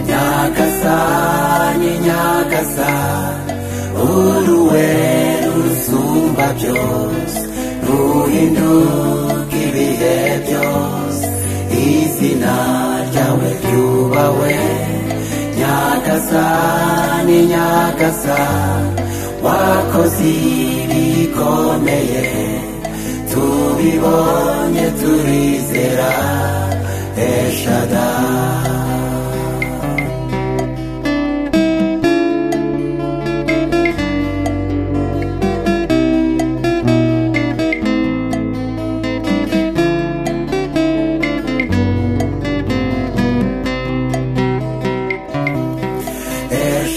nyagasa ni nyagasa uruwe rusumba byose ruhinduka ibihe byose izina ryawe ryubawe nyagasa ni nyagasa wakoze ibikomeye tubibonye turizera eshadari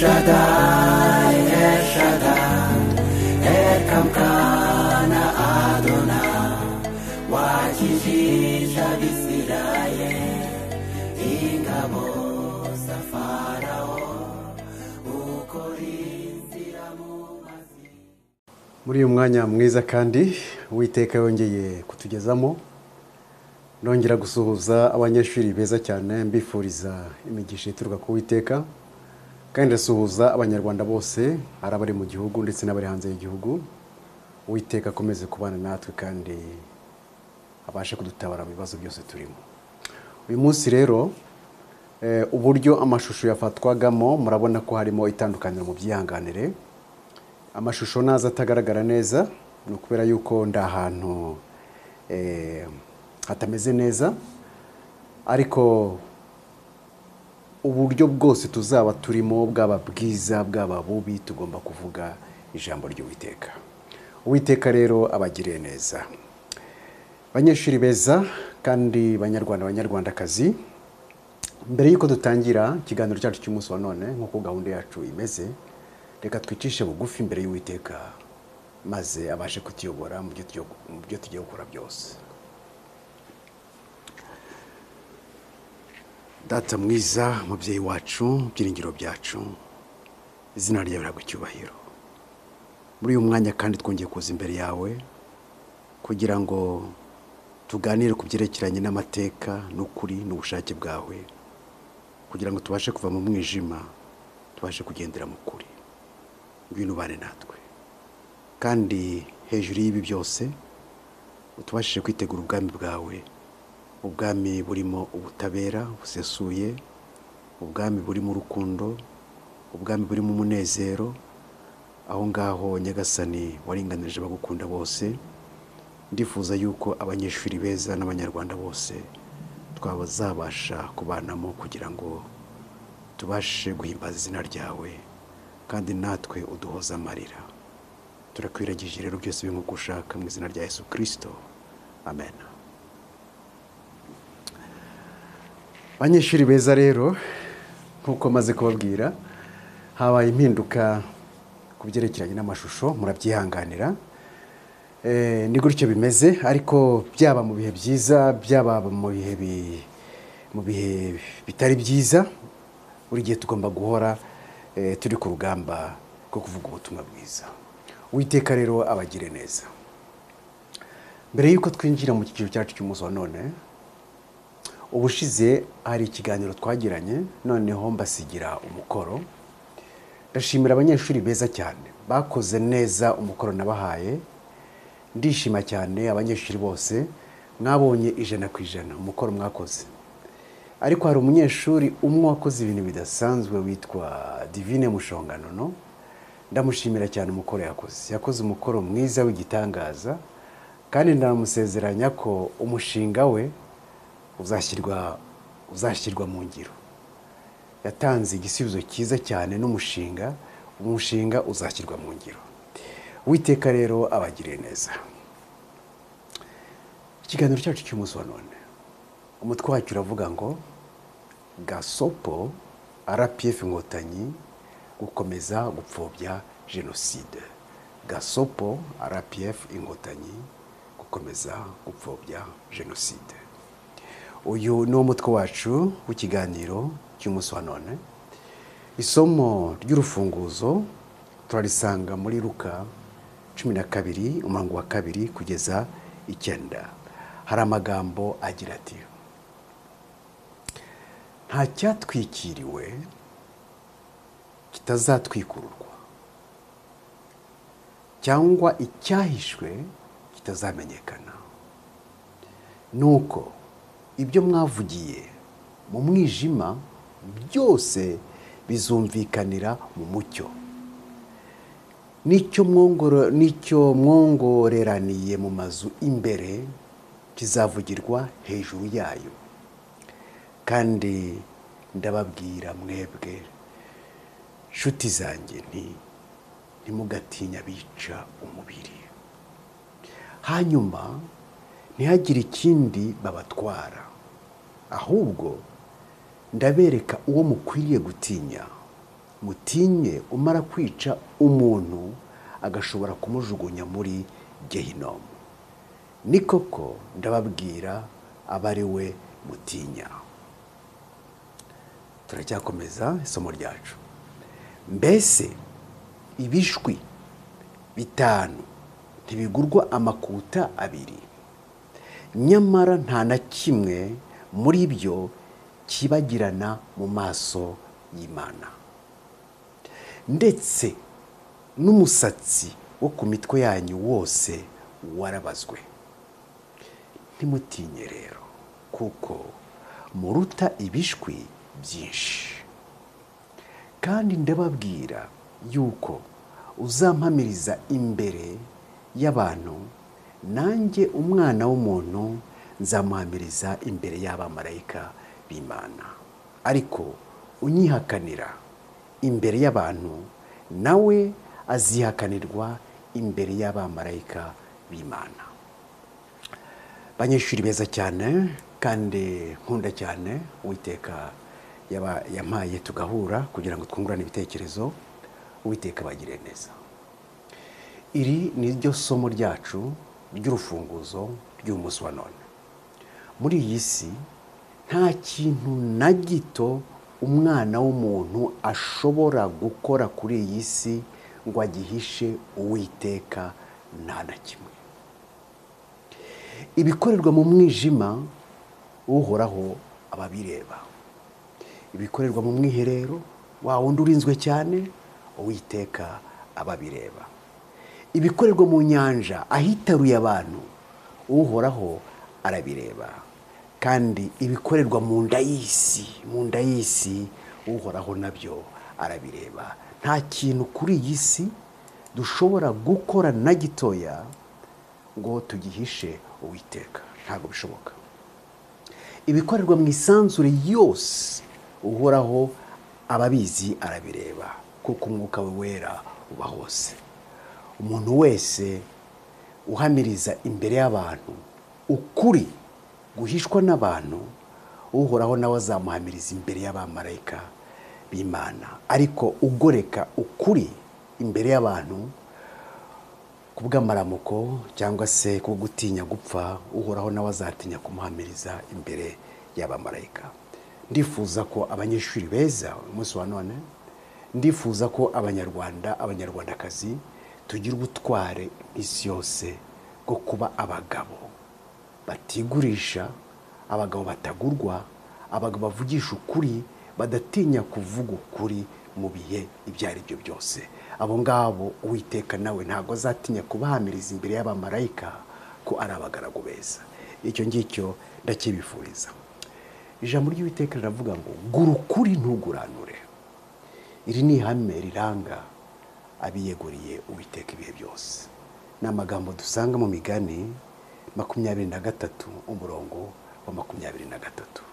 Shaddai, El Shaddai, Elkamkana Adonai, wakijisha Bisirayeli, ingabo za Farao, ukorinzira mu mazi. muri uyu mwanya mwiza kandi uwiteka yongeye kutugezamo nongera gusuhuza abanyeshuri beza cyane mbifuriza imigisha ituruka ku witeka kandi ndasuhuza abanyarwanda bose ari abari mu gihugu ndetse n'abari hanze y'igihugu uwiteka akomeze kubana natwe kandi abashe kudutabara mu bibazo byose turimo uyu munsi rero eh, uburyo amashusho yafatwagamo murabona ko harimo itandukaniro mu byihanganire amashusho naza atagaragara neza ni ukubera yuko ndi ahantu eh, hatameze neza ariko uburyo bwose tuzaba turimo bwaba bwiza bwaba bubi tugomba kuvuga ijambo ry'uwiteka uwiteka rero abagiriye neza banyeshuri beza kandi banyarwanda banyarwandakazi mbere y'uko dutangira ikiganiro cyacu cy'umunsi wa none nk'uko gahunda yacu imeze reka twicishe bugufi imbere y'uwiteka maze abashe kutuyobora mu byo tugiye- mu byo tugiye gukora byose data mwiza mubyeyi wacu byiringiro byacu izina ryawe rihabwa icyubahiro muri uyu mwanya kandi twongeye kuza imbere yawe kugira ngo tuganire ku byerekeranye n'amateka n'ukuri n'ubushake bwawe kugira ngo tubashe kuva mu mwijima tubashe kugendera mu kuri ngwino ubane natwe kandi hejuru y'ibi byose utubashije kwitegura ubwami bwawe ubwami burimo ubutabera busesuye ubwami burimo urukundo ubwami burimo umunezero aho ngaho nyagasani waringanirije abagukunda bose ndifuza yuko abanyeshuri beza n'abanyarwanda bose twabazabasha kubanamo kugira ngo tubashe guhimbaza izina ryawe kandi natwe uduhoze amarira turakwiragije rero byose biri nk'uko ushaka mu izina rya yesu kirisito amen banyeshuri beza rero nk'uko maze kubabwira habaye impinduka ku byerekeranye n'amashusho murabyihanganira Eh, ni gutyo bimeze ariko byaba mu bihe byiza byaba mu bihe bi- mu bihe bitari byiza buri gihe tugomba guhora eh, turi ku rugamba rwo kuvuga ubutumwa bwiza uwiteka rero abagire neza mbere y'uko twinjira mu cyiciro cyacu cy'umunsi wa none ubushize hari ikiganiro twagiranye noneho mbasigira umukoro ndashimira abanyeshuri beza cyane bakoze neza umukoro nabahaye ndishima cyane abanyeshuri bose mwabonye ijana ku ijana umukoro mwakoze ariko hari umunyeshuri umwe wakoze ibintu bidasanzwe witwa divine mushongano no ndamushimira cyane umukoro yakoze yakoze umukoro mwiza w'igitangaza kandi ndamusezeranya ko umushinga we uzashyirwa uzashyirwa mu ngiro yatanze igisubizo cyiza cyane n'umushinga umushinga uzashyirwa mu ngiro witeka rero abagiriye neza ikiganiro cyacu cy'umunsi wa none umutwe wacu uravuga ngo gasopo rpf inkotanyi gukomeza gupfobya jenoside gasopo rpf inkotanyi gukomeza gupfobya jenoside uyu ni wo mutwe wacu w'ikiganiro cy'umunsi wa none isomo ry'urufunguzo turarisanga muri ruka cumi na kabiri umurongo wa kabiri kugeza icyenda hari amagambo agira ati nta cyatwikiriwe kitazatwikururwa cyangwa icyahishwe kitazamenyekana nuko ibyo mwavugiye mu mwijima byose bizumvikanira mu mucyo n'icyo mwongoro- n'icyo mwongoreraniye mu mazu imbere kizavugirwa hejuru yayo kandi ndababwira mwebwe nshuti zanjye nti ntimugatinya bica umubiri hanyuma ntihagire ikindi babatwara ahubwo ndabereka uwo mukwiriye gutinya mutinye umara kwica umuntu agashobora kumujugunya muri gehinomu ni koko ndababwira aba ari we mutinya turacyakomeza isomo ryacu mbese ibishwi bitanu ntibigurwa amakuta abiri nyamara nta na kimwe muri byo kibagirana mu maso y'imana ndetse n'umusatsi wo ku mitwe yanyu wose warabazwe ntimutinye rero kuko muruta ibishwi byinshi kandi ndababwira yuko uzampamiriza imbere y'abantu nanjye umwana w'umuntu nzamuhamiriza imbere y'abamarayika b'imana ariko unyihakanira imbere y'abantu nawe azihakanirwa imbere y'abamarayika b'imana abanyeshuri beza cyane kandi nkunda cyane uwiteka yaba- yampaye tugahura kugira ngo twungurane ibitekerezo uwiteka bagire neza iri ni ryo somo ryacu ry'urufunguzo ry'umunsi wa none muri iyi si nta kintu na gito umwana w'umuntu ashobora gukora kuri iyi si ngo agihishe uwiteka nta na kimwe ibikorerwa mu mwijima uhoraho ababireba ibikorerwa mu mwiherero wa wundi urinzwe cyane uwiteka ababireba ibikorerwa mu nyanja ahitaruye abantu uhoraho arabireba kandi ibikorerwa mu nda y'isi mu nda y'isi uhoraho nabyo arabireba nta kintu kuri iyi si dushobora gukora na gitoya ngo tugihishe uwiteka ntabwo bishoboka ibikorerwa mu isanzure yose uhoraho ababizi arabireba kuko umwuka we wera uba hose umuntu wese uhamiriza imbere y'abantu ukuri guhishwa n'abantu uhoraho nawe azamuhamiriza imbere y'abamarayika b'imana ariko ugoreka ukuri imbere y'abantu ku bw'amaramuko cyangwa se ku gutinya gupfa uhoraho nawe azatinya kumuhamiriza imbere y'abamarayika ndifuza ko abanyeshuri beza umunsi wa none ndifuza ko abanyarwanda abanyarwandakazi tugira ubutware iminsi yose bwo kuba abagabo batigurisha abagabo batagurwa abagabo bavugisha ukuri badatinya kuvuga ukuri mu bihe ibyo ari byo byose abo ngabo uwiteka nawe ntabwo azatinya kubahamiriza imbere y'abamarayika ko ari abagaragu beza icyo ngicyo ndakibifuriza ijambo ry'uwiteka riravuga ngo gura ukuri ntuguranure iri ni ihame riranga abiyeguriye uwiteka ibihe byose ni amagambo dusanga mu migani makumyabiri na gatatu umurongo wa makumyabiri na gatatu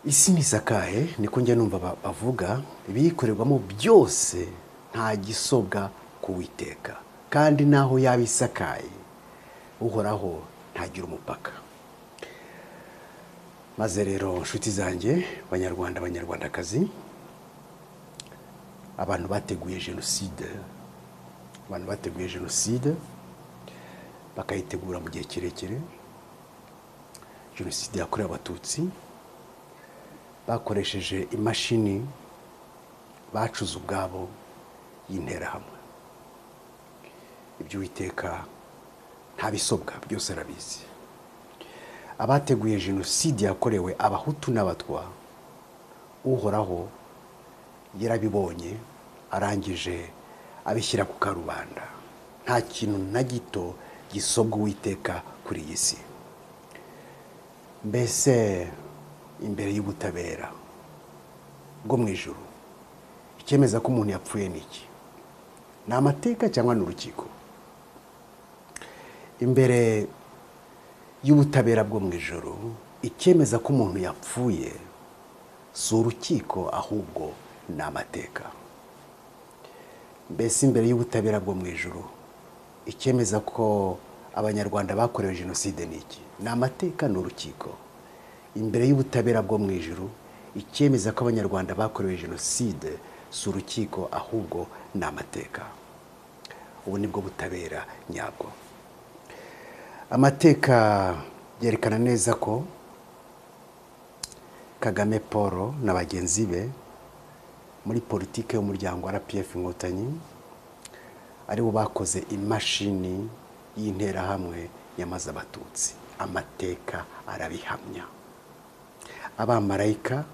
isi ntisakaye niko njya numva ba- bavuga ibiyikorerwamo byose nta gisobwa kuwiteka kandi naho yaba isakaye uhoraho ntagira umupaka maze rero nshuti zanjye banyarwanda banyarwandakazi abantu bateguye jenoside abantu bateguye jenoside bakayitegura mu gihe kirekire jenoside yakorewe abatutsi bakoresheje imashini bacuze ubwabo y'interahamwe iby'uwiteka nta bisobwa byose arabizi abateguye jenoside yakorewe abahutu n'abatwa uhoraho yarabibonye arangije abishyira ku karubanda nta kintu na gito gisobwa uwiteka kuri iyi si mbese imbere y'ubutabera bwo mu ijoro icyemeza ko umuntu yapfuye ni iki ni amateka cyangwa ni urukiko imbere y'ubutabera bwo mu ijoro icyemeza ko umuntu yapfuye si urukiko ahubwo ni amateka mbese imbere y'ubutabera bwo mu ijoro icyemeza ko abanyarwanda bakorewe jenoside ni iki ni amateka ni urukiko imbere y'ubutabera bwo mu ijoro icyemeza ko abanyarwanda bakorewe jenoside si urukiko ahubwo ni amateka ubu nibwo butabera nyabwo amateka yerekana neza ko kagame paul na bagenzi be muri politiki y'umuryango rpf inkotanyi aribo bakoze imashini y'interahamwe yamaze abatutsi amateka arabihamya abamarayika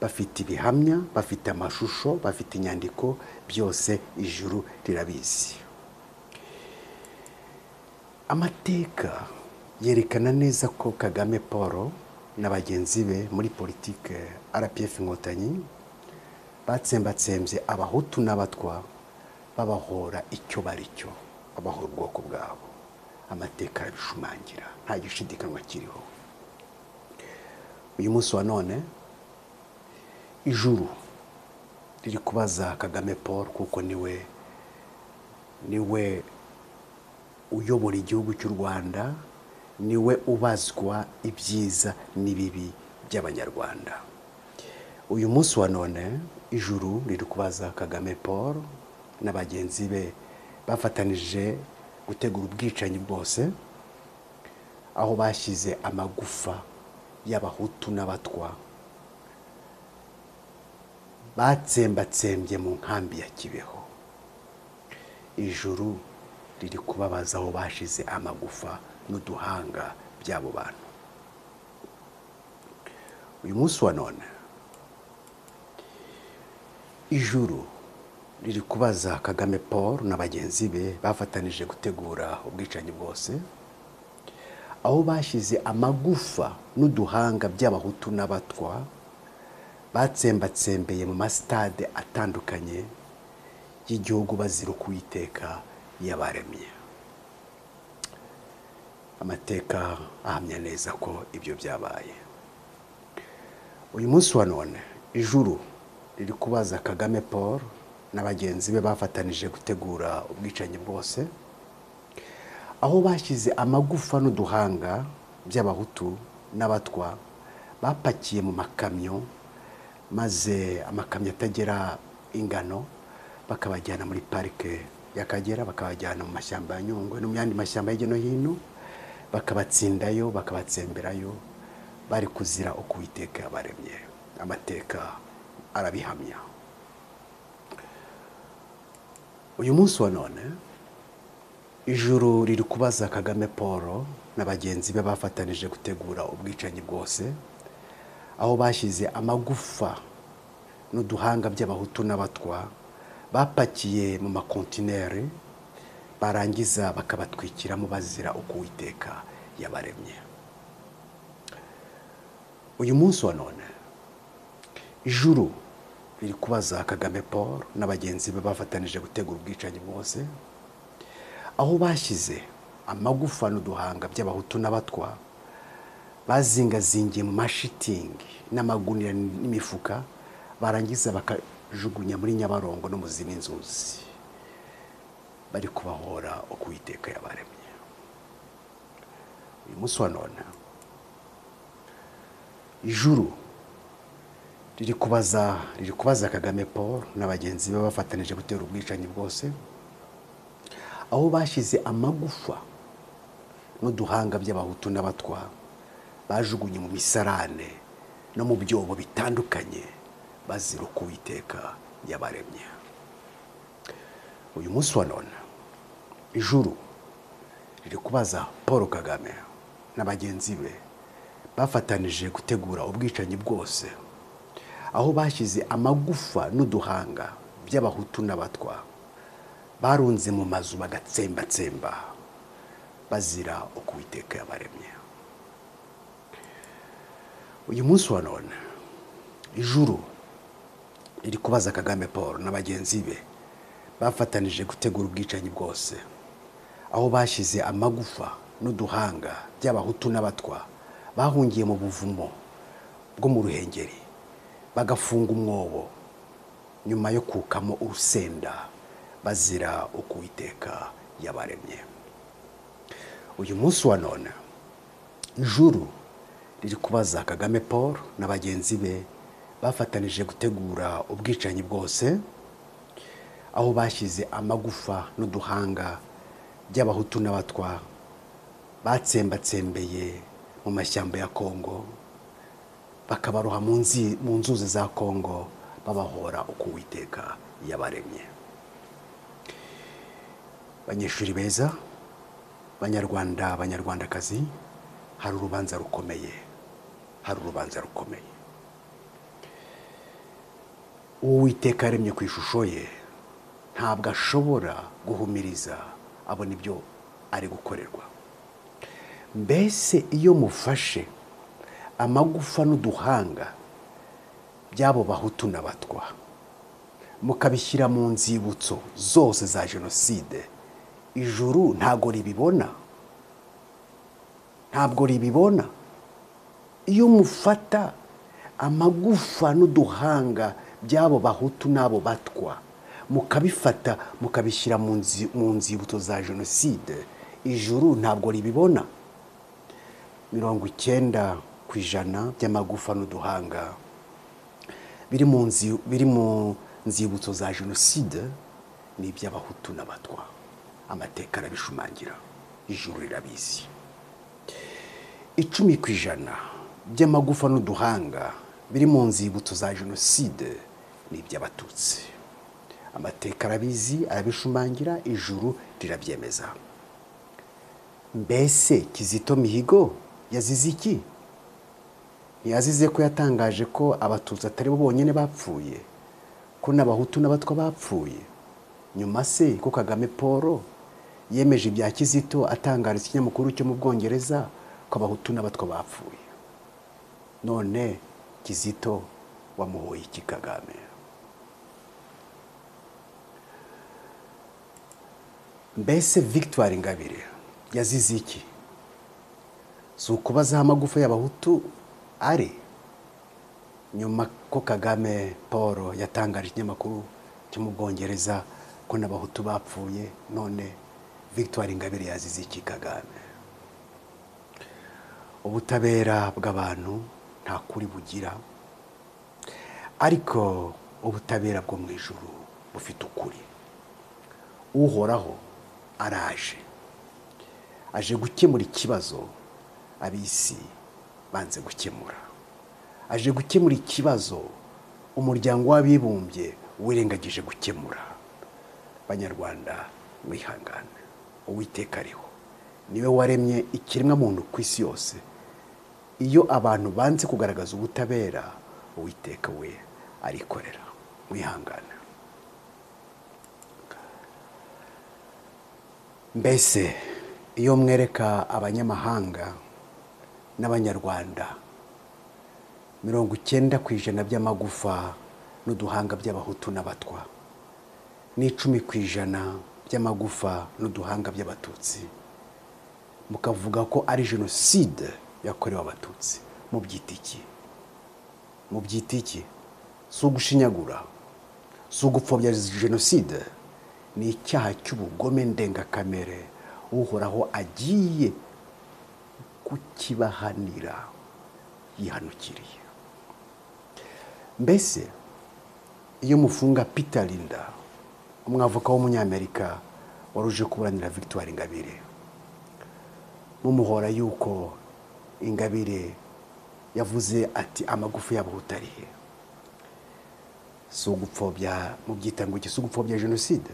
bafite ibihamya bafite amashusho bafite inyandiko byose ijuru rirabizi amateka yerekana neza ko kagame paul na bagenzi be muri politiki rpf inkotanyi batsembatsembye abahutu n'abatwa babahora icyo bari cyo babahora ubwoko bwabo amateka arabishumangira nta gishidikanywa kiriho uyu munsi wa none ijuru riri kubaza kagame paul kuko niwe niwe uyobora igihugu cy'u rwanda niwe ubazwa ibyiza n'ibibi by'abanyarwanda uyu munsi wa none ijuru riri kubaza kagame paul na bagenzi be bafatanije gutegura ubwicanyi bwose aho bashyize amagufa y'abahutu n'abatwa batsembatsembye mu nkambi ya kibeho ijuru riri kubabaza aho bashize amagufa n'uduhanga by'abo bantu uyu munsi wa none ijuru riri kubaza kagame paul na bagenzi be bafatanije gutegura ubwicanyi bwose aho bashyize amagufa n'uduhanga by'abahutu n'abatwa batsembatsembeye mu masitade atandukanye y'igihugu bazira ukuwiteka yabaremye amateka ahamya neza ko ibyo byabaye uyu munsi wa none ijuru riri kubaza kagame paul na bagenzi be bafatanije gutegura ubwicanyi bwose aho bashyize amagufa n'uduhanga by'abahutu n'abatwa bapakiye mu makamyo maze amakamyo atagera ingano bakabajyana muri parike y'akagera bakabajyana mu mashyamba ya nyungwe no mu yandi mashyamba hirya no hino bakabatsindayo bakabatsemberayo bari kuzira uko uwiteka yabaremye amateka arabihamya uyu munsi wa none ijuru riri kubaza kagame paul na bagenzi be bafatanije gutegura ubwicanyi bwose aho bashyize amagufa n'uduhanga by'abahutu n'abatwa bapakiye mu makontineri barangiza bakabatwikiramo bazira uko uwiteka yabaremye uyu munsi wa none ijuru riri kubaza kagame paul na bagenzi be bafatanije gutegura ubwicanyi bwose aho bashyize amagufa n'uduhanga by'abahutu n'abatwa bazingazingiye mu mashitingi n'amagunira n'imifuka barangiza baka jugunya muri nyabarongo no mu zindi nzuzi bari kubahora uko uwiteka yabaremye uyu munsi wa none ijuru riri kubaza riri kubaza kagame paul na bagenzi be bafatanije gutera ubwicanyi bwose aho bashyize amagufa n'uduhanga by'abahutu n'abatwa bajugunye mu misarane no mu byobo bitandukanye bazira uko uwiteka yabaremye uyu munsi wa none ijuru riri kubaza paul kagame na bagenzi be bafatanije gutegura ubwicanyi bwose aho bashyize amagufa n'uduhanga by'abahutu n'abatwa barunze mu mazu bagatsembatsemba bazira uko uwiteka yabaremye uyu munsi wa none ijuru iri kubaza kagame paul na bagenzi be bafatanije gutegura ubwicanyi bwose aho bashyize amagufa n'uduhanga by'abahutu n'abatwa bahungiye mu buvumo bwo mu ruhengeri bagafunga umwobo nyuma yo kukamo urusenda bazira uko uwiteka yabaremye uyu munsi wa none ijuru riri kubaza kagame paul na bagenzi be bafatanije gutegura ubwicanyi bwose aho bashyize amagufa n'uduhanga by'abahutu n'abatwa batsembatsembeye mu mashyamba ya kongo bakabaroha mu nzi- mu nzuzi za kongo babahora uko uwiteka yabaremye banyeshuri beza banyarwanda banyarwandakazi hari urubanza rukomeye hari urubanza rukomeye uwo uwiteka yaremye ku ishusho ye ntabwo ashobora guhumiriza abona ibyo ari gukorerwa mbese iyo mufashe amagufa n'uduhanga by'abo bahutu n'abatwa mukabishyira mu nzibutso zose za jenoside ijuru ntabwo ribibona ntabwo ribibona iyo mufata amagufa n'uduhanga by'abo bahutu n'abo batwa mukabifata mukabishyira mu nzi- mu nzibutso za jenoside ijuru ntabwo ribibona mirongo icyenda ku ijana by'amagufa n'uduhanga biri mu nzi- biri mu nzibutso za jenoside ni iby'abahutu n'abatwa amateka arabishumangira ijuru rirabizi icumi ku ijana by'amagufa n'uduhanga biri mu nzibutso za jenoside ni iby'abatutsi amateka arabizi arabishumangira ijuru rirabyemeza mbese kizito mihigo yazize iki ntiyazize ko yatangaje ko abatutsi atari bo bonyine bapfuye ko n'abahutu n'abatwa bapfuye nyuma se ko kagame paul yemeje ibya kizito atangariza ikinyamakuru cyo mu bwongereza ko abahutu n'abatwa bapfuye none kizito wamuhoye iki kagame mbese victoire ingabire yazize iki si ukubazaho amagufa y'abahutu ari nyuma ko kagame paul yatangaje ikinyamakuru cyo mu bwongereza ko n'abahutu bapfuye none victoire ingabire yazize iki kagame ubutabera bw'abantu nta kuri bugira ariko ubutabera bwo mu ijuru bufite ukuri uhoraho araje aje gukemura ikibazo ab'isi banze gukemura aje gukemura ikibazo umuryango w'abibumbye wirengagije gukemura banyarwanda mwihangane uwiteka ariho niwe waremye ikiremwa muntu ku isi yose iyo abantu banze kugaragaza ubutabera uwiteka we arikorera mwihangane mbese iyo mwereka abanyamahanga n'abanyarwanda mirongo icyenda ku ijana by'amagufa n'uduhanga by'abahutu n'abatwa n'icumi ku ijana by'amagufa n'uduhanga by'abatutsi mukavuga ko ari jenoside yakorewe abatutsi mu byitiki mu byitiki si ugushinyagura si ugupfobya jenoside ni icyaha cy'ubugome ndengakamere uhoraho agiye kukibahanira yihanukiriye mbese iyo mufunga peter linda umwavoka w'umunyamerika wari uje kuburanira victoire ingabire mumuhora yuko ingabire yavuze ati amagufa yabo utarihe si ugupfobya mu byitanguke si ugupfobya jenoside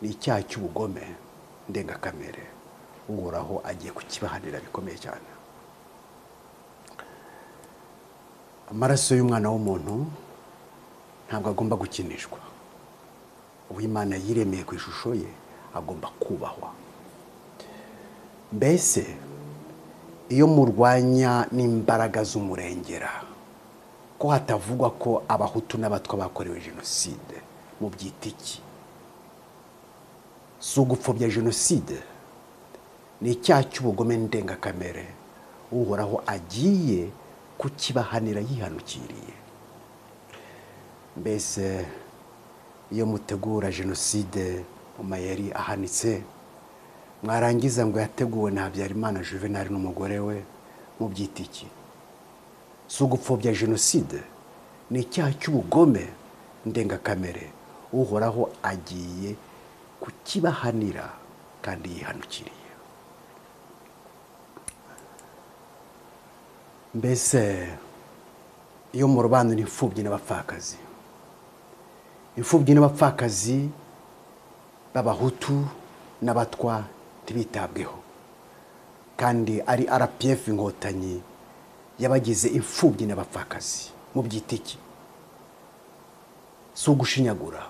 ni icyaha cy'ubugome ndengakamere uhoraho agiye kukibahanira bikomeye cyane amaraso y'umwana w'umuntu ntabwo agomba gukinishwa uwo imana yiremeye ku ishusho ye agomba kubahwa mbese iyo murwanya n'imbaraga z'umurengera ko hatavugwa ko abahutu n'abatwa bakorewe jenoside mu byitiki si ugupfobya jenoside ni icyaha cy'ubugome ndengakamere uhoraho agiye kukibahanira yihanukiriye mbese iyo mutegura jenoside mu mayeri ahanitse mwarangiza ngo yateguwe na habyarimana juvenali n'umugore we mu byitiki si ugupfobya jenoside ni icyaha cy'ubugome ndengakamere uhoraho agiye kukibahanira kandi yihanukiriye mbese iyo mu rubanza imfubyi n'abapfakazi imfubyi n'abapfakazi b'abahutu n'abatwa ntibitabweho kandi ari rpf inkotanyi yabagize imfubyi n'abapfakazi mu byitiki si ugushinyagura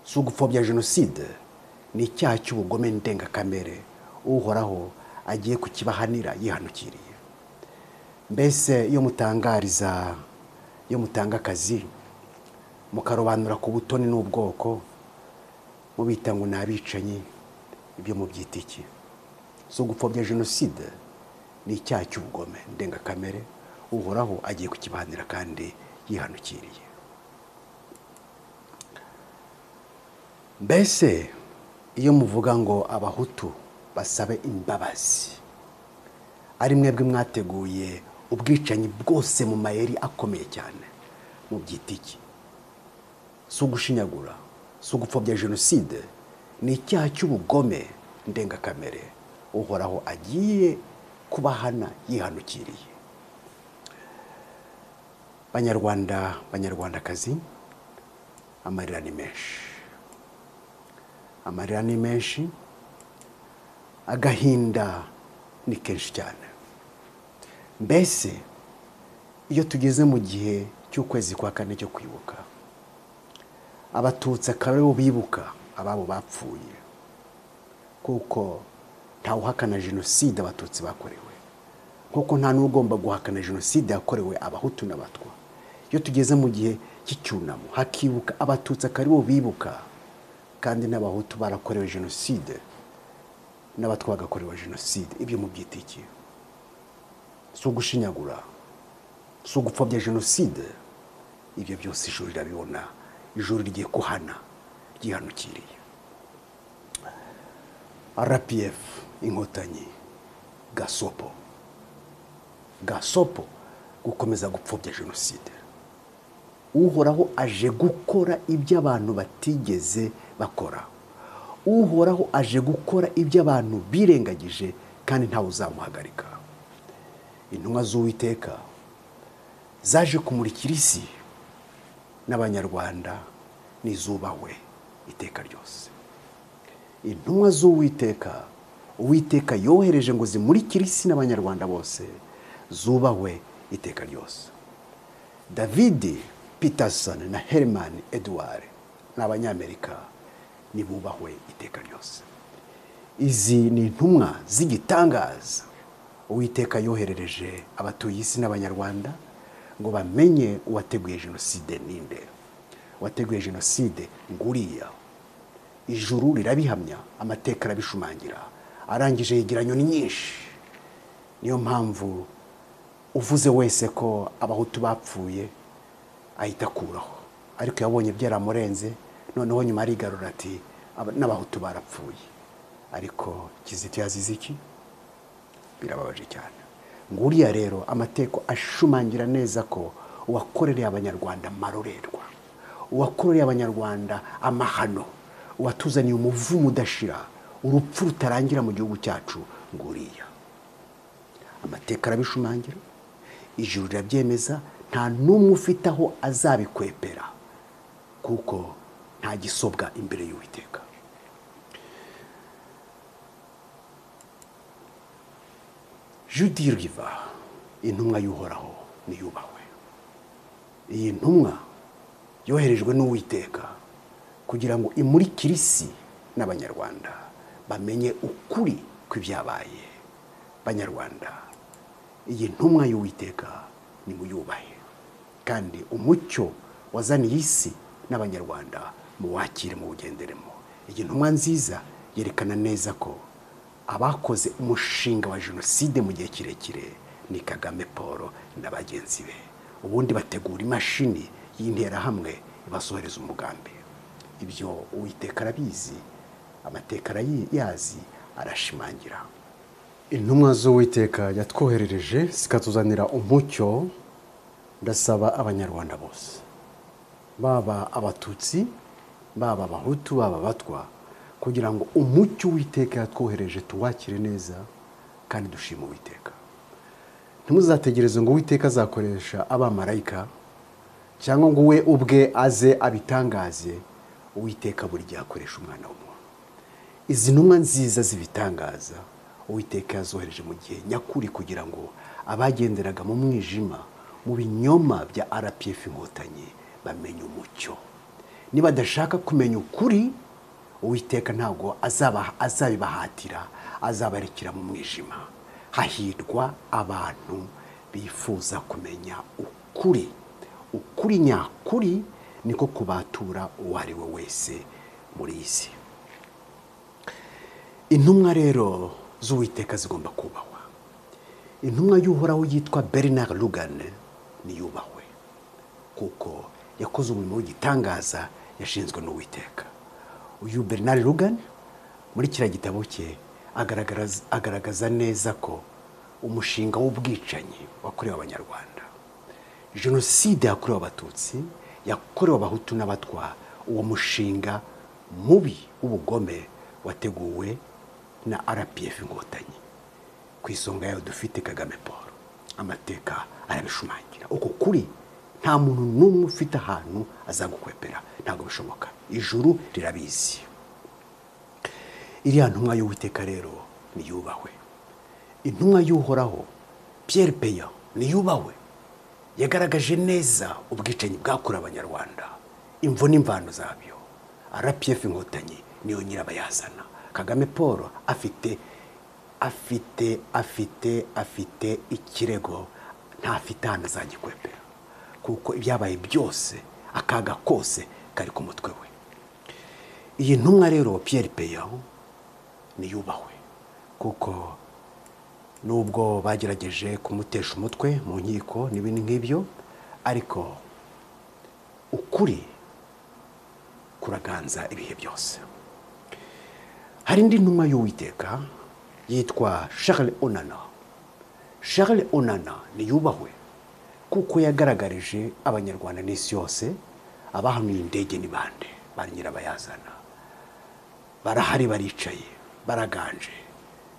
si ugupfobya jenoside ni icyaha cy'ubugome ndengakamere uhoraho agiye kukibahanira yihanukiriye mbese iyo mutangariza iyo mutanga akazi mukarobanura ku butoni n'ubwoko mubita ngo ni abicanyi ibyo mubyita iki si ugupfobya jenoside ni icyaha cy'ubugome ndengakamere uhoraho agiye kukibanira kandi yihanukiriye mbese iyo muvuga ngo abahutu basabe imbabazi ari mwebwe mwateguye ubwicanyi bwose mu mayeri akomeye cyane mu byitiki si ugushinyagura si ugupfobya jenoside ni icyaha cy'ubugome ndengakamere uhoraho agiye kubahana yihanukiriye banyarwanda banyarwandakazi amarira ni menshi amarira ni menshi agahinda ni kenshi cyane mbese iyo tugeze mu gihe cy'ukwezi kwa kane cyo kwibuka abatutsi akaba aribo bibuka ababo bapfuye kuko ntawuhakana jenoside abatutsi bakorewe nk'uko nta n'ugomba guhakana jenoside yakorewe abahutu n'abatwa iyo tugeze mu gihe cy'icyunamo hakibuka abatutsi akaba aribo bibuka kandi n'abahutu barakorewe jenoside n'abatwa bagakorewe jenoside ibyo mu byitiki si ugushinyagura si ugupfobya jenoside ibyo byose ijuru rirabibona ijuru rigiye kuhana ryihanukiriye rpf inkotanyi gasopo gasopo gukomeza gupfobya jenoside uhoraho aje gukora ibyo abantu batigeze bakora uhoraho aje gukora ibyo abantu birengagije kandi ntawe uzamuhagarika intumwa z'uwiteka zaje kumurikira isi n'abanyarwanda n'izubahwe iteka ryose intumwa z'uwiteka uwiteka yohereje ngo zimurikire isi n'abanyarwanda bose zubahwe iteka ryose davidi peterson na herimani eduard ni abanyamerika ntibubahwe iteka ryose izi ni intumwa z'igitangaza uwiteka yoherereje abatuye isi n'abanyarwanda ngo bamenye uwateguye jenoside ninde uwateguye jenoside nguriya ijuru rirabihamya amateka arabishumangira arangije yegeranye nyinshi niyo mpamvu uvuze wese ko abahutu bapfuye ahita akuraho ariko yabonye byaramurenze noneho nyuma arigarura ati n'abahutu barapfuye ariko kizito yazize iki birababaje cyane nguriya rero amateko ashumangira neza ko uwakorereye abanyarwanda amarorerwa uwakorereye abanyarwanda amahano uwatuzaniye umuvumo udashira urupfu rutarangira mu gihugu cyacu nguriya amateka arabishumangira ijuru rirabyemeza nta n'umwe ufite aho azabikwepera kuko nta gisobwa imbere y'uwiteka judi riva intumwa y'uhoraho niyubahwe iyi ntumwa yoherejwe n'uwiteka kugira ngo imurikire isi n'abanyarwanda bamenye ukuri kw'ibyabaye banyarwanda iyi ntumwa y'uwiteka nimuyubahe kandi umucyo wazaniye isi n'abanyarwanda muwakire bugenderemo iyi ntumwa nziza yerekana neza ko abakoze umushinga wa jenoside mu gihe kirekire ni kagame paul na bagenzi be ubundi bategura imashini y'interahamwe ibasohereza umugambi ibyo uwiteka arabizi amateka arayazi arashimangira intumwa z'uwiteka yatwoherereje zikatuzanira umucyo ndasaba abanyarwanda bose baba abatutsi baba abahutu baba abatwa kugira ngo umucyo w'iteka yatwohereje tuwakire neza kandi dushime uwiteka ntimuzategereze ngo uwiteka azakoresha abamarayika cyangwa ngo we ubwe aze abitangaze uwiteka buri gihe akoresha umwana w'umuntu izi ntumwa nziza zibitangaza uwiteka yazohereje mu gihe nyakuri kugira ngo abagenderaga mu mwijima mu binyoma bya rpf inkotanyi bamenye umucyo nibadashaka kumenya ukuri uwiteka ntabwo azaba- azabibahatira azabarekera mu mwijima hahirwa abantu bifuza kumenya ukuri ukuri nyakuri niko kubatura uwo ari we wese muri iyi si intumwa rero z'uwiteka zigomba kubahwa intumwa y'uhoraho yitwa bernard rugane niyubahwe kuko yakoze umurimo w'igitangaza yashinzwe n'uwiteka uyu bernard rugane muri kiriya gitabo cye agaragaza, agaragaza neza ko umushinga w'ubwicanyi wakorewe abanyarwanda jenoside yakorewe abatutsi yakorewe abahutu n'abatwa uwo mushinga mubi w'ubugome wateguwe na rpf inkotanyi ku isonga yayo dufite kagame paul amateka arabishumangira uko kuri nta muntu n'umwe ufite ahantu azagukwepera ntabwo bishoboka ijuru rirabizi iriya ntumwa y'uwiteka rero niyubahwe intumwa y'uhoraho piyeri peya niyubahwe yagaragaje neza ubwicanyi bwakorewe abanyarwanda imvo n'imvano zabyo rpf inkotanyi niyo nyirabayazana kagame paul afite afite afite afite ikirego ntafite ahantu azagikwepera kuko ibyabaye byose akaga kose kari ku mutwe we iyi ntumwa rero piyeri peyaho niyubahwe kuko nubwo bagerageje kumutesha umutwe mu nkiko n'ibindi nk'ibyo ariko ukuri kuraganza ibihe byose hari indi ntumwa y'uwiteka yitwa charles onana charles onana niyubahwe kuko yagaragarije abanyarwanda n'isi yose abahanuye indege ni bande ba nyirabayazana barahari baricaye baraganje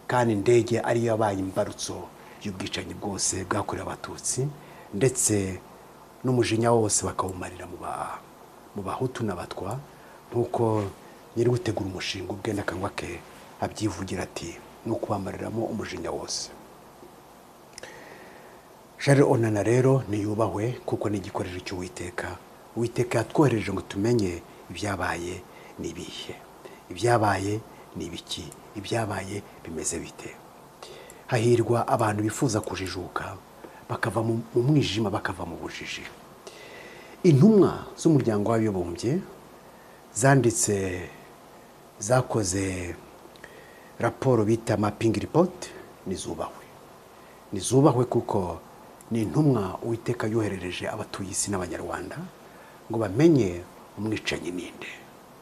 kandi indege ariyo yabaye imbarutso y'ubwicanyi bwose bwakorewe abatutsi ndetse n'umujinya wose bakawumarira mu ba- mu bahutu n'abatwa nk'uko nyiri gutegura umushinga ubwe n'akanwa ke abyivugira ati ni ukubamaramo umujinya wose Shari onana rero niyubahwe kuko ni igikoresho cy'uwiteka uwiteka yatwohereje ngo tumenye ibyabaye ni ibihe ibyabaye ni ibiki ibyabaye bimeze bite hahirwa abantu bifuza kujijuka bakava mu mu mwijima bakava mu bujiji intumwa z'umuryango w'abibumbye zanditse zakoze raporo bita mapingi ripoti nizubahwe nizubahwe kuko ni intumwa uwiteka yoherereje abatuye isi n'abanyarwanda ngo bamenye umwicanyi ninde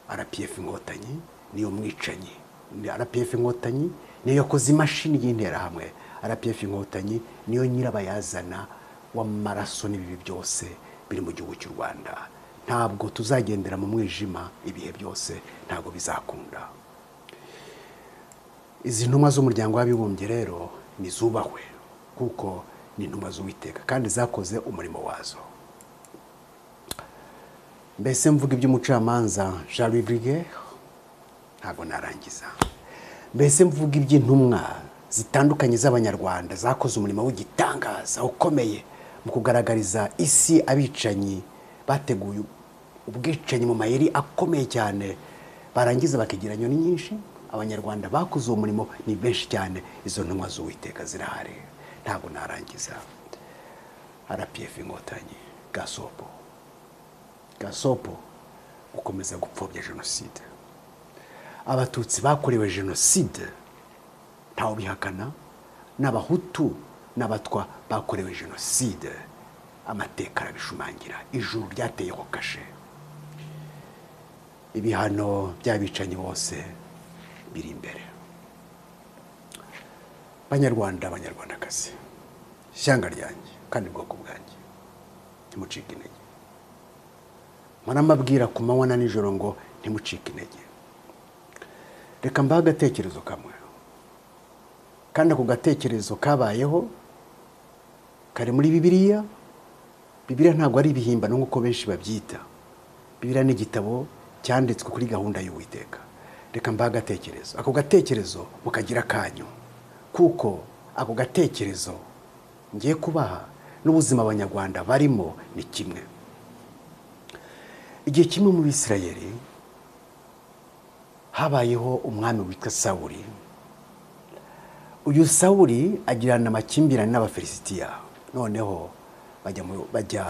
rpf inkotanyi niyo mwicanyi Ni rpf inkotanyi niyo yakoze imashini y'interahamwe rpf inkotanyi niyo nyirabayazana w'amaraso n'ibibi byose biri mu gihugu cy'u rwanda ntabwo tuzagendera mu mwijima ibihe byose ntabwo bizakunda izi ntumwa z'umuryango w'abibumbye rero ni izubahwe kuko ni intumwa z'uwiteka kandi zakoze umurimo wazo mbese mvuga iby'umucamanza jean louis briguer ntabwo narangiza mbese mvuga iby'intumwa zitandukanye z'abanyarwanda zakoze umurimo w'igitangaza ukomeye mu kugaragariza isi abicanyi bateguye ubwicanyi mu mayeri akomeye cyane barangiza bakigira nyoni nyinshi abanyarwanda bakoze uwo murimo ni benshi cyane izo ntumwa z'uwiteka zirahari ntabwo narangiza rpf inkotanyi gasopo gasopo gukomeza gupfobya jenoside abatutsi bakorewe jenoside ntawe bihakana n'abahutu n'abatwa bakorewe jenoside amateka arabishumangira ijuru ryateyeho kashe ibihano by'abicanyi bose biri imbere banyarwanda banyarwandakazi ishyanga ryanjye kandi bwoko bwanjye ntimucike intege muramabwira ku manywa na nijoro ngo ntimucike intege reka mbahe agatekerezo kamwe kandi ako gatekerezo kabayeho kari muri bibiliya bibiliya ntabwo ari ibihimbano nk'uko benshi babyita bibiliya ni igitabo cyanditswe kuri gahunda y'uwiteka reka mbahe agatekerezo ako gatekerezo mukagira akanyu kuko ako gatekerezo ngiye kubaha n'ubuzima abanyarwanda barimo ni kimwe igihe kimwe mu bisirayeri habayeho umwami witwa sawuri uyu sawuri agirana amakimbirane n'abafilisitiya noneho bajya bajya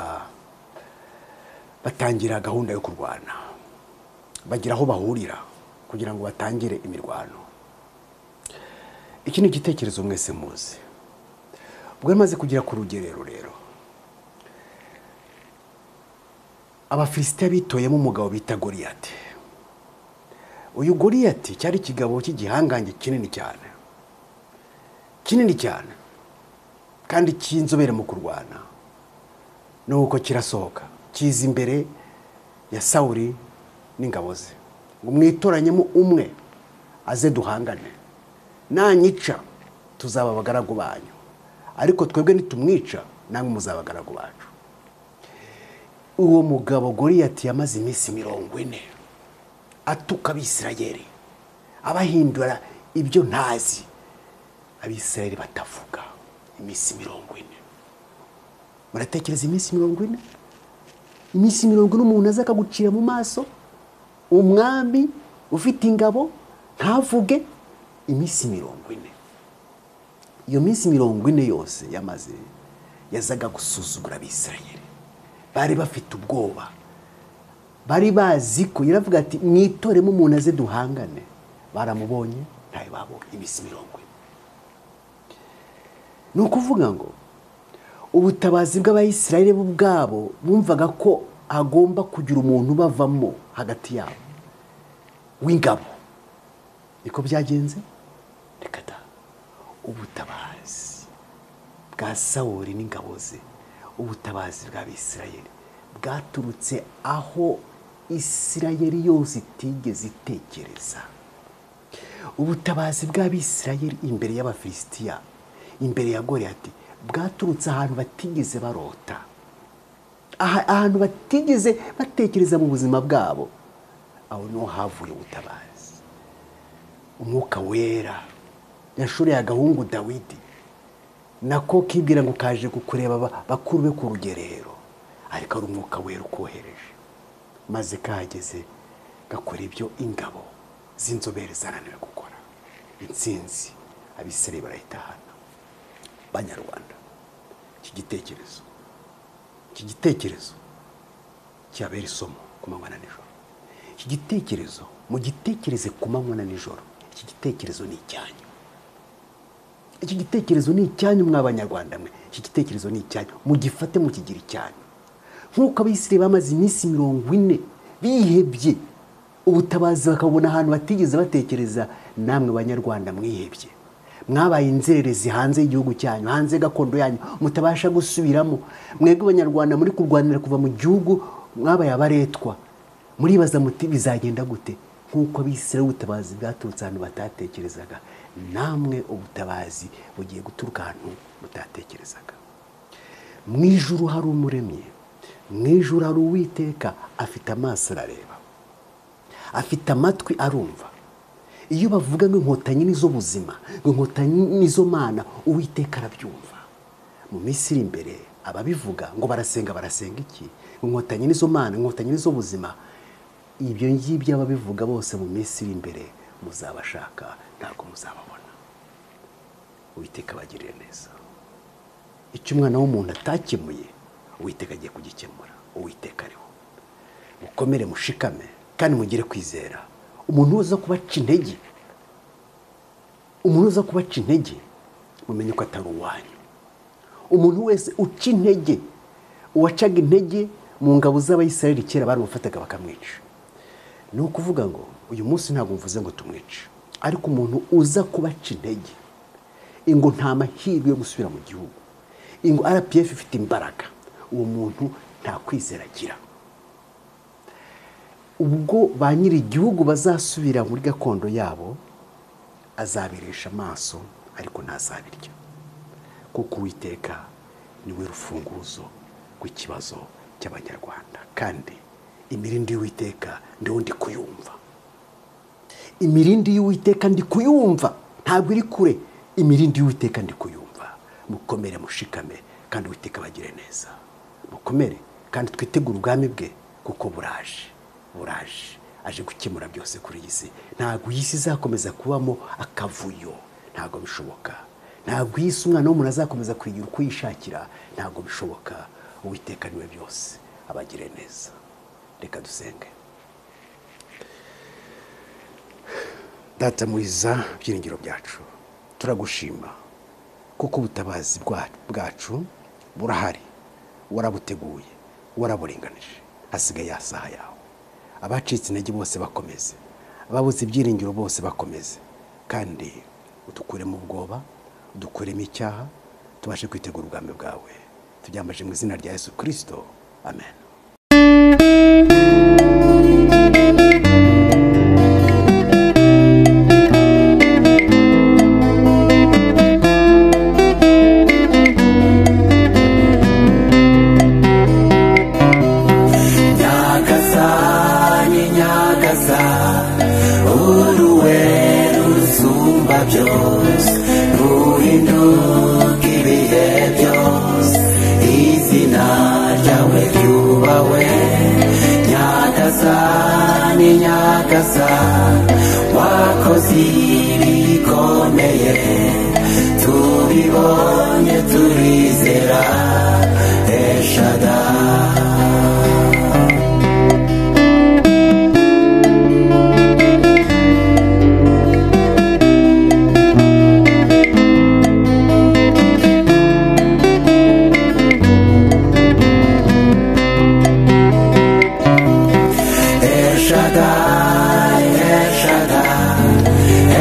batangira gahunda yo kurwana bagira aho bahurira kugira ngo batangire imirwano iki ni igitekerezo mwese muzi ubwo bimaze kugera ku rugerero rero abafilisitiya bitoyemo umugabo bita goriyati uyu goriyati cyari ikigabo cy'igihangange kinini cyane kinini cyane kandi cy'inzobere mu kurwana nuko kirasohoka kiza imbere ya sawuri n'ingabo ze ngo mwitoranyemo umwe aze duhangane nanyica tuzaba abagaragu banyu ariko twebwe nitumwica namwe muzabagaragu bacu uwo mugabo goriyati yamaze iminsi mirongo ine atuka abisirayeri abahindura ibyo ntazi abisirayeri batavuga iminsi mirongo ine muratekereza iminsi mirongo ine iminsi mirongo ine umuntu aza akagucira mu maso umwami ufite ingabo ntavuge iminsi mirongo ine iyo minsi mirongo ine yose yamaze yazaga gusuzugura abisirayeri bari bafite ubwoba bari bazi ko yaravuga ati mwitoremo umuntu aze duhangane baramubonye ntayo babonye iminsi mirongo ine ni ukuvuga ngo ubutabazi bw'abayisirayeri bo ubwabo bumvaga ko hagomba kugira umuntu ubavamo hagati yabo w'ingabo niko byagenze reka da ubutabazi bwa sawuri n'ingabo ze ubutabazi bw'abisirayeri bwaturutse aho isirayeri yose itigeze itekereza ubutabazi bw'abisirayeri imbere y'abafilisitiya imbere ya goriyati bwaturutse ahantu batigeze barota ahantu batigeze batekereza mu buzima bwabo aho niho havuye ubutabazi umwuka wera yashoreye agahungu dawidi nako kibwira ngo kaje kukureba bakuru be ku rugerero ariko ari umwuka wera ukohereje maze kahageze gakora ibyo ingabo z'inzobere zananiwe gukora intsinzi abisirayeri barayitahana banyarwanda iki gitekerezo iki gitekerezo cyabera isomo ku manywa na nijoro iki gitekerezo mu gitekereze ku manywa na nijoro iki gitekerezo ni icyanyu iki gitekerezo ni icyanyu mw'abanyarwanda mwe iki gitekerezo ni icyanyu mugifate mukigira icyanyu nk'uko abisirayeri bamaze iminsi mirongo ine bihebye ubutabazi bakabona ahantu batigeze batekereza namwe banyarwanda mwihebye mwabaye inzererezi hanze y'igihugu cyanyu hanze gakondo yanyu mutabasha gusubiramo mwebwe abanyarwanda muri kurwanira kuva mu gihugu mwabaye abaretwa muribaza muti bizagenda gute nk'uko abisirayeri ubutabazi bwaturutse ahantu batatekerezaga namwe ubutabazi bugiye guturuka ahantu mutatekerezaga mu ijuru hari umuremyi mu ijuru hari uwiteka afite amaso arareba afite amatwi arumva iyo bavuga ngo inkotanyi ni zo buzima ngo inkotanyi ni zo mana uwiteka arabyumva mu minsi iri imbere ababivuga ngo barasenga barasenga iki inkotanyi nizo mana inkotanyi nizo buzima ibyo ngibyo ababivuga bose mu minsi iri imbere muzabashaka ntabwo muzababona uwiteka abagirire neza icyo umwana w'umuntu atakemuye uwiteka agiye kugikemura uwiteka ariho mukomere mushikame kandi mugire kwizera umuntu uza kubaca intege umuntu uza kubaca intege mumenye ko atari uwanyu umuntu wese uca intege uwacaga intege mu ngabo z'abayisirayeli kera baramufataga bakamwica ni ukuvuga ngo uyu munsi ntabwo mvuze ngo tumwice ariko umuntu uza kubaca intege ingo nta mahirwe yo gusubira mu gihugu ingo rpf ifite imbaraga uwo muntu nta kwizera agira ubwo ba nyiri igihugu bazasubira muri gakondo yabo azabiresha amaso ariko ntazabirya kuko uwiteka niwe rufunguzo rw'ikibazo cy'abanyarwanda kandi imirindi y'uwiteka ndiho ndi kuyumva imirindi y'uwiteka ndi kuyumva ntabwo iri kure imirindi y'uwiteka ndi kuyumva mukomere mushikame kandi uwiteka bagire neza mukomere kandi twitegure ubwami bwe kuko buraje buraje aje gukemura byose kuri iyi si ntabwo iyi si izakomeza kubamo akavuyo ntabwo bishoboka ntabwo iyi si umwana w'umuntu azakomeza kuyigira uko yishakira ntabwo bishoboka uwiteka niwe byose abagire neza reka dusenge data mwiza ibyiringiro byacu turagushima kuko ubutabazi bwacu burahari warabuteguye waraburenganije hasigaye yasaha yawe abacitse intege bose bakomeze ababuze ibyiringiro bose bakomeze kandi udukuremo ubwoba udukuremo icyaha tubashe kwitegura ubwami bwawe turyamaje mu izina rya yesu kirisito amen nyagasani nyagasa uruwe rusumba byose ruhinduka ibihe byose izina ryawe ryubahwe nyagasani nyagasa wakoze ibikomeye tubibonye turizera eshadari El Shaddai, El Shaddai,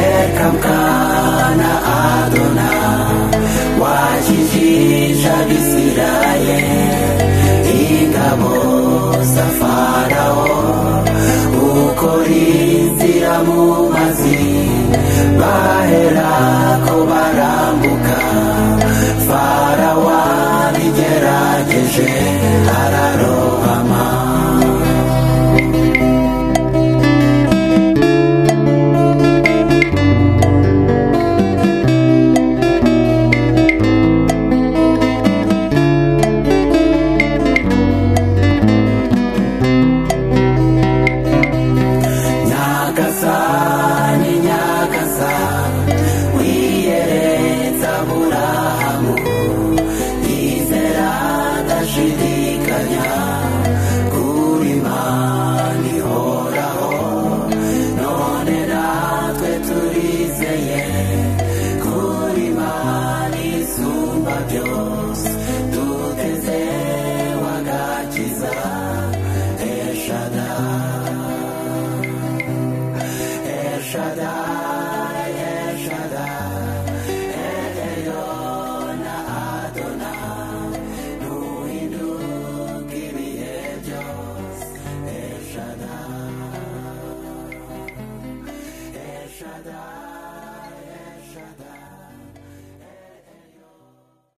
Elkamkana Adonai, wakijisha Israel, ingabo za Farao, ukora inzira mu